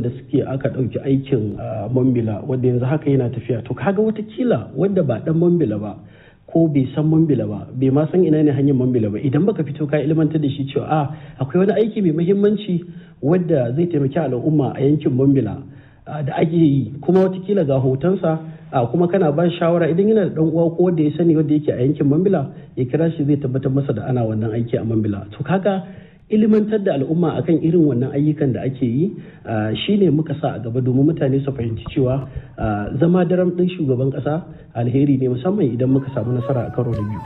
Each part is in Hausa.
da suke aka ɗauki aikin mambila wanda yanzu haka yana tafiya to kaga watakila wanda ba dan mambila ba ko bai san mambila ba bai ma san ina ne hanyar mambila ba idan baka fito ka ilmantar da shi cewa a akwai wani aiki mai muhimmanci wadda zai taimaki al'umma a yankin mambila da ake yi kuma watakila ga hotonsa kuma kana ba shawara idan yana da dan uwa ko wanda ya sani wanda yake a yankin mambila ya kira shi zai tabbatar masa da ana wannan aiki a mambila to kaga ilimantar da al'umma akan irin wannan ayyukan da ake yi shine muka sa a gaba domin mutane su fahimci cewa zama daram ɗin shugaban ƙasa alheri ne musamman idan muka samu nasara a karo da biyu.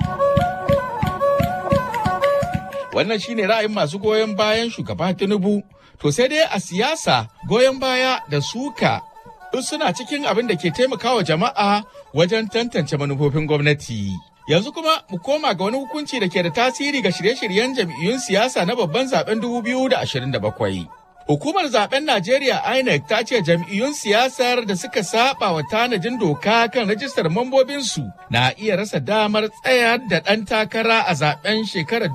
Wannan shine ra'ayin masu goyon bayan shugaba Tinubu. To sai dai a siyasa goyon baya da suka duk suna cikin abin da ke taimakawa jama'a wajen tantance manufofin gwamnati. Yanzu kuma mu koma ga wani hukunci da ke da tasiri ga shirye-shiryen jam'iyyun siyasa na babban zaben 2027. Hukumar zaben Najeriya INEC ta ce jam'iyyun siyasar da suka saba wa tanajin doka kan rajistar mambobinsu na iya rasa damar tsayar da ɗan takara a zaben shekarar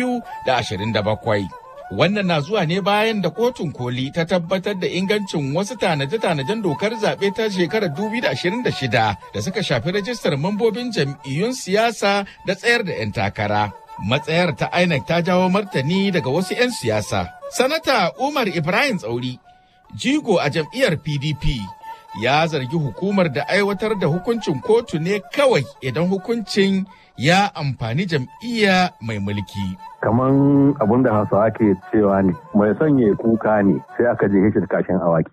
2027. Wannan na zuwa ne bayan da kotun koli ta tabbatar da ingancin wasu tanaje-tanajen dokar zaɓe ta shekarar 2026 da suka shafi rajistar mambobin jam'iyyun siyasa da tsayar da 'yan takara. Matsayar ta INEC ta jawo martani daga wasu 'yan siyasa. Sanata Umar Ibrahim Tsauri, jigo a jam'iyyar PDP, ya zargi hukumar da aiwatar da hukuncin kotu ne kawai idan hukuncin ya amfani jam'iyya mai mulki. kaman abun da hausawa ke cewa ne mai sanya kuka ne sai aka je shi da kashin awaki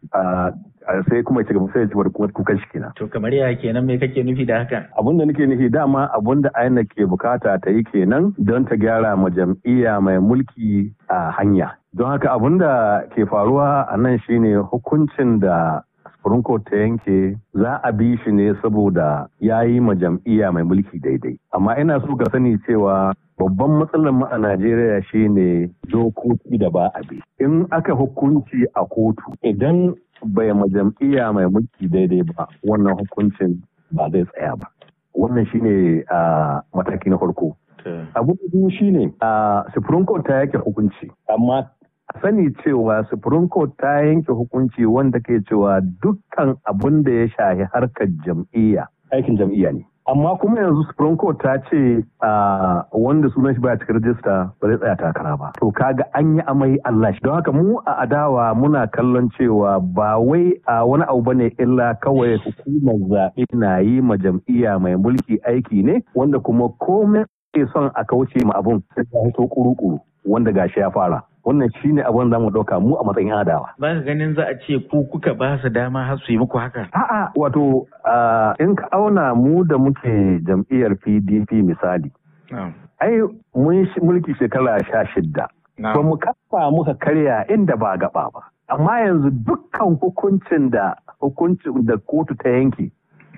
sai kuma ci gaba sai ci kukan shi kenan. To kamar ya kenan me kake nufi da haka? Abun da nake nufi dama abun da aina ke bukata ta yi kenan don ta gyara ma jam'iyya mai mulki a hanya. Don haka abun da ke faruwa a nan shine hukuncin da Supreme Court ta yanke za a bi shi ne saboda ya yi ma jam'iyya mai mulki daidai. Amma ina so ka sani cewa babban matsalar mu a Najeriya shine dokoki da ba a bi. In aka hukunci a kotu idan bai ma jam'iyya mai mulki daidai ba wannan hukuncin ba zai tsaya ba. Wannan shine a mataki na farko. Abu biyu shine a Supreme Court ta yake hukunci amma a sani cewa Supreme Court ta yanke hukunci wanda ke cewa dukkan abun da ya shahi harkar jam'iyya aikin jam'iyya ne. Amma kuma yanzu Supreme Court ta ce wanda sunan shi baya cikin rajista ba zai tsaya takara ba. To kaga an yi amai Allah shi. Don haka mu a adawa muna kallon cewa ba wai a wani abu bane illa kawai hukumar zaɓe na yi ma jam'iyya mai mulki aiki ne wanda kuma komai ke son a kauce ma abun sai ya hito kuru-kuru wanda gashi ya fara. wannan shi ne abin za mu ɗauka mu a matsayin adawa. Ba ka ganin za a ce ku kuka ba su dama har su yi muku haka? A'a wato in ka auna mu da muke jam'iyyar PDP misali. Ai mun mulki shekara sha shidda. Ba mu kafa muka karya inda ba gaba ba. Amma yanzu dukkan hukuncin da hukuncin da kotu ta yanke.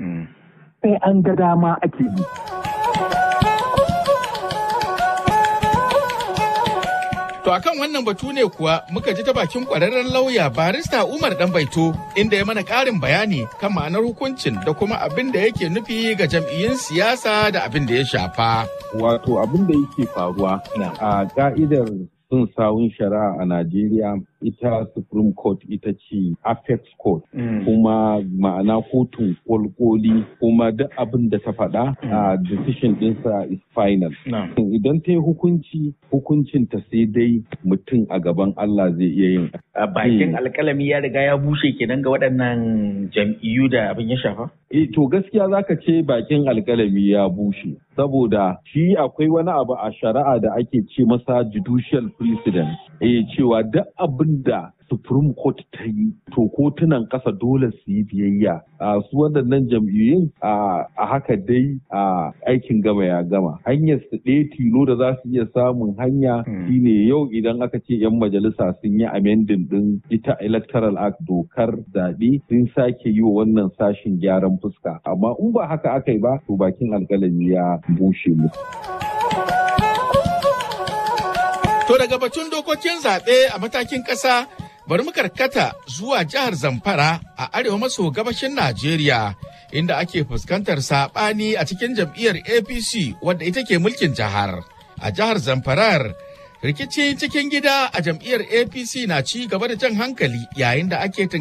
Sai an ga dama ake yi. To akan wannan batu ne kuwa muka ji ta bakin kwararren lauya barista Umar Danbaito inda ya mana ƙarin bayani kan ma'anar hukuncin da kuma abin da yake nufi ga jam'iyyun siyasa da abin da ya shafa. Wato abin da yake faruwa a ka'idar sun sawun shari'a a Najeriya ita Supreme Court ita ce Apex Court kuma ma'ana kotun kolkoli kuma duk abin da ta faɗa a decision ɗinsa is final. Idan ta yi hukunci hukuncin ta sai dai mutum a gaban Allah zai iya yin. A bakin alkalami ya riga ya bushe kenan ga waɗannan jam'iyyu da abin ya shafa? Eh to gaskiya zaka ce bakin alkalami ya bushe. Saboda shi akwai wani abu a shari'a da ake ce masa judicial precedent. Eh cewa duk abin da Supreme Court ta yi to kotunan ƙasa dole su yi biyayya a su waɗannan jam'iyyun a haka dai a aikin gama ya gama hanyar su ɗaya tilo da za su iya samun hanya shine yau idan aka ce 'yan majalisa sun yi amending ɗin ita electoral act dokar zaɓe sun sake yi wa wannan sashin gyaran fuska amma in ba haka aka yi ba to bakin alƙalami ya bushe musu. To daga batun dokokin zaɓe a matakin ƙasa bari mu karkata zuwa jihar Zamfara a arewa maso gabashin Najeriya inda ake fuskantar saɓani a cikin jam'iyyar APC wadda ita ke mulkin jihar. A jihar Zamfarar rikici cikin gida a jam'iyyar APC na ci gaba da jan hankali yayin da ake